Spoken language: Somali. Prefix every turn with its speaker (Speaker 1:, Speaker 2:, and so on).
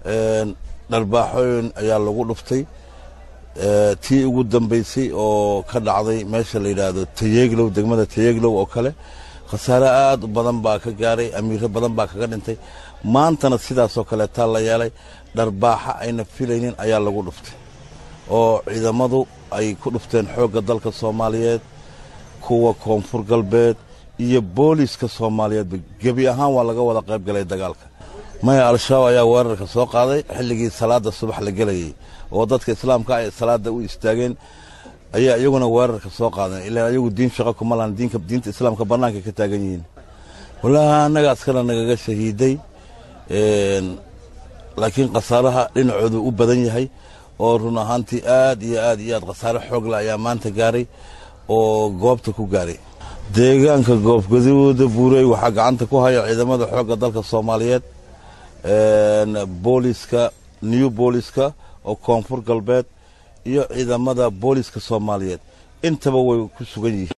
Speaker 1: dharbaaxooyin ayaa lagu dhuftay tii ugu dambaysay oo ka dhacday meesha la yidhaahdo tayeeglow degmada tayeeglow oo kale khasaare aad u badan baa ka gaaray amiiro badan baa kaga dhintay maantana sidaasoo kaleetaa la yeelay dharbaaxa ayna filaynin ayaa lagu dhuftay oo ciidamadu ay ku dhufteen xoogga dalka soomaaliyeed kuwa koonfur galbeed iyo booliiska soomaaliyeedba gebi ahaan waa laga wada qayb galay dagaalka maya al-shabaab ayaa weerarka soo qaaday xilligii salaada subax la gelayay oo dadka islaamka ay salaada u istaageen ayaa iyaguna weerarka soo qaadeen ilaa iyagu diin shaqo kuma lahan diinka diinta islaamka bannaanka ka taagan yihiin wallaahi annaga askana nagaga shahiiday laakiin khasaaraha dhinacoodu u badan yahay oo run ahaantii aad iyo aad iyo aad khasaare xoogla ayaa maanta gaaray oo goobta ku gaaray deegaanka goobgaduuda buurey waxaa gacanta ku haya ciidamada xoogga dalka soomaaliyeed booliska new booliska oo koonfur galbeed iyo ciidamada booliska soomaaliyeed intaba way ku sugan yihiin